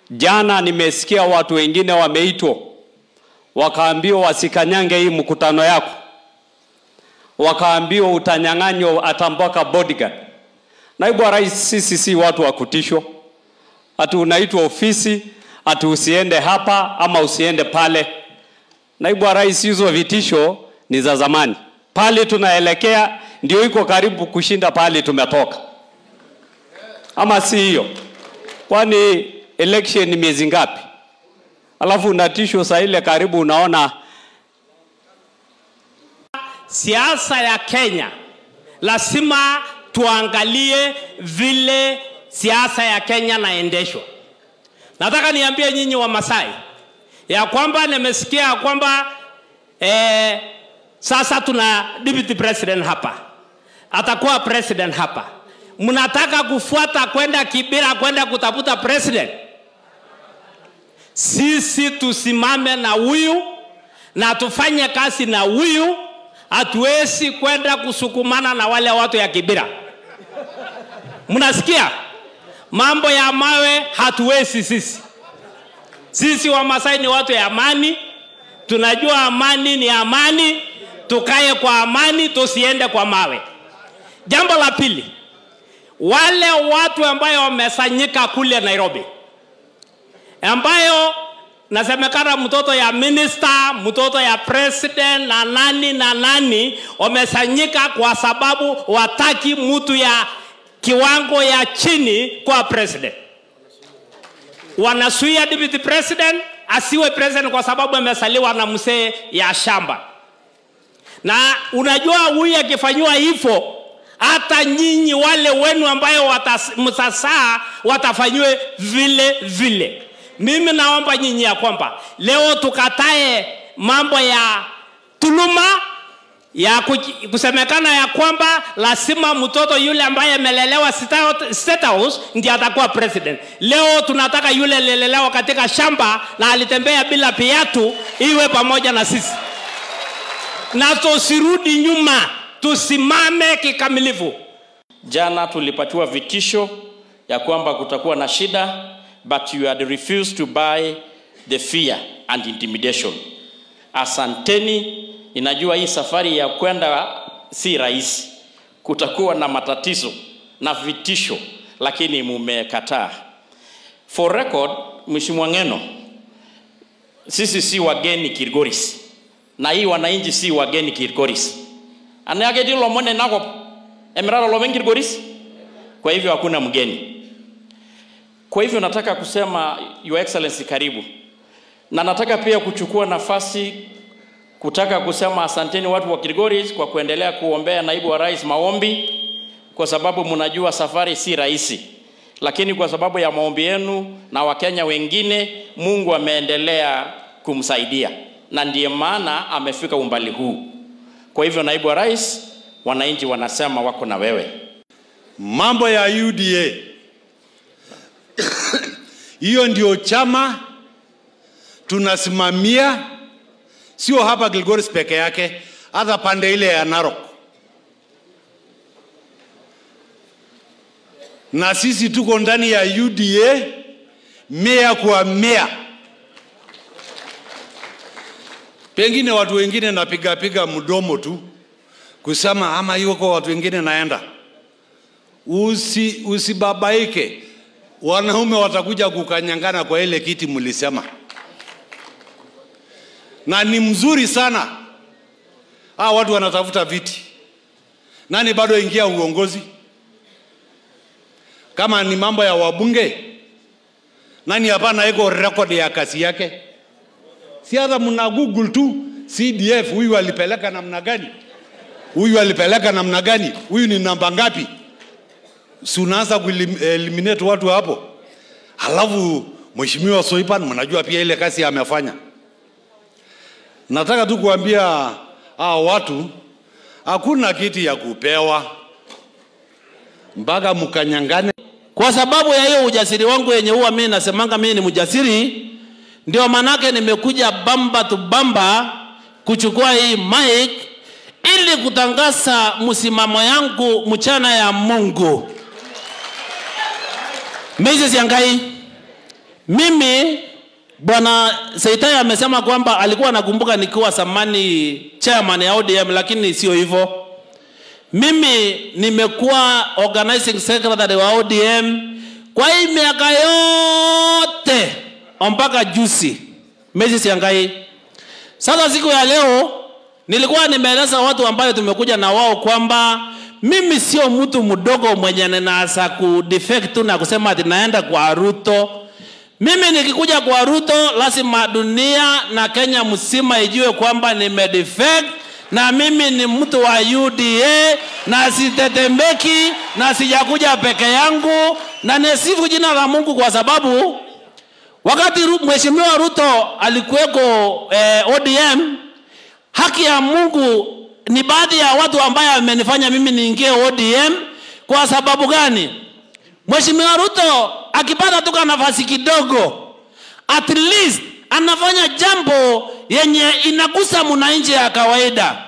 Jana nimesikia watu wengine wameitwa wakaambiwa wasikanyange hii mkutano yako, wakaambiwa utanyang'anywa hata mpaka bodyguard. Naibu wa rais, sisi si watu wa kutishwa, ati unaitwa ofisi ati usiende hapa ama usiende pale. Naibu wa rais, hizo vitisho ni za zamani. Pale tunaelekea ndio iko karibu kushinda pale tumetoka, ama si hiyo? Kwani election ni miezi ngapi? Alafu unatishwa saa ile karibu unaona Siasa ya Kenya lazima tuangalie vile siasa ya Kenya naendeshwa. Nataka niambie nyinyi wa Masai ya kwamba nimesikia ya kwamba eh, sasa tuna deputy president hapa, atakuwa president hapa. Mnataka kufuata kwenda Kibira kwenda kutafuta president? Sisi tusimame na huyu na tufanye kazi na huyu. Hatuwezi kwenda kusukumana na wale watu ya Kibira. Mnasikia mambo ya mawe? Hatuwezi sisi. Sisi Wamasai ni watu ya amani, tunajua amani ni amani, tukae kwa amani, tusiende kwa mawe. Jambo la pili, wale watu ambayo wamesanyika kule Nairobi, ambayo nasemekana mtoto ya minister, mtoto ya president na nani na nani wamesanyika kwa sababu wataki mtu ya kiwango ya chini kwa president. Wanasuia deputy president asiwe president kwa sababu amesaliwa na mzee ya shamba. Na unajua huyu akifanyiwa hivyo, hata nyinyi wale wenu ambayo mtasaa watafanyiwe vile vile. Mimi naomba nyinyi ya kwamba leo tukatae mambo ya tuluma ya kusemekana ya kwamba lazima mtoto yule ambaye amelelewa State House ndiye atakuwa president. Leo tunataka yule alilelewa katika shamba na alitembea bila viatu iwe pamoja na sisi, na tusirudi nyuma, tusimame kikamilifu. Jana tulipatiwa vitisho ya kwamba kutakuwa na shida, but you had refused to buy the fear and intimidation. Asanteni. Inajua hii safari ya kwenda si rahisi, kutakuwa na matatizo na vitisho, lakini mumekataa. For record, Mheshimiwa Ng'eno, sisi si wageni Kilgoris, na hii wananchi si wageni Kilgoris. Anayake lomone nako emirara lomen Kilgoris, kwa hivyo hakuna mgeni. Kwa hivyo nataka kusema Your Excellency, karibu, na nataka pia kuchukua nafasi kutaka kusema asanteni watu wa Kilgoris kwa kuendelea kuombea naibu wa rais maombi, kwa sababu mnajua safari si rahisi, lakini kwa sababu ya maombi yenu na Wakenya wengine, Mungu ameendelea kumsaidia na ndiye maana amefika umbali huu. Kwa hivyo, naibu wa rais, wananchi wanasema wako na wewe. Mambo ya UDA hiyo ndio chama tunasimamia sio hapa Kilgoris peke yake, hata pande ile ya Narok. Na sisi tuko ndani ya UDA mea kwa mea. Pengine watu wengine napiga piga mdomo tu kusema ama hiyo kwa watu wengine naenda. Usi, usibabaike, wanaume watakuja kukanyangana kwa ile kiti mlisema na ni mzuri sana. Hawa watu wanatafuta viti, nani bado ingia uongozi? Kama ni mambo ya wabunge, nani hapana iko record ya kazi yake? Si hata mna Google tu CDF, huyu alipeleka namna gani, huyu alipeleka namna gani, huyu ni namba ngapi? Si unaanza kueliminate watu hapo, halafu Mheshimiwa Soipan, mnajua pia ile kazi amefanya. Nataka tu kuambia hao watu hakuna kiti ya kupewa mpaka mkanyangane. Kwa sababu ya hiyo ujasiri wangu yenye huwa mimi nasemanga mimi ni mjasiri, ndio manake nimekuja bamba tu bamba kuchukua hii mic ili kutangaza msimamo yangu mchana ya Mungu. Moses Yangai, mimi bwana Seitai amesema kwamba alikuwa anakumbuka nikiwa zamani chairman ya ODM, lakini sio hivyo. Mimi nimekuwa organizing secretary wa ODM kwa hii miaka yote mpaka juzi Messi Siangai. Sasa siku ya leo nilikuwa nimeeleza watu ambayo tumekuja na wao kwamba mimi sio mtu mdogo mwenye ninaanza kudefect tu na kusema ati naenda kwa Ruto. Mimi nikikuja kwa Ruto, lazima dunia na Kenya mzima ijue kwamba nimedefect na mimi ni mtu wa UDA na sitetemeki na sijakuja peke yangu, na nisifu jina la Mungu kwa sababu wakati Ru- Mheshimiwa Ruto alikuweko eh, ODM, haki ya Mungu ni baadhi ya watu ambaye amenifanya mimi niingie ODM. Kwa sababu gani? Mheshimiwa Ruto akipata tu ka nafasi kidogo, at least anafanya jambo yenye inagusa mwananchi ya kawaida.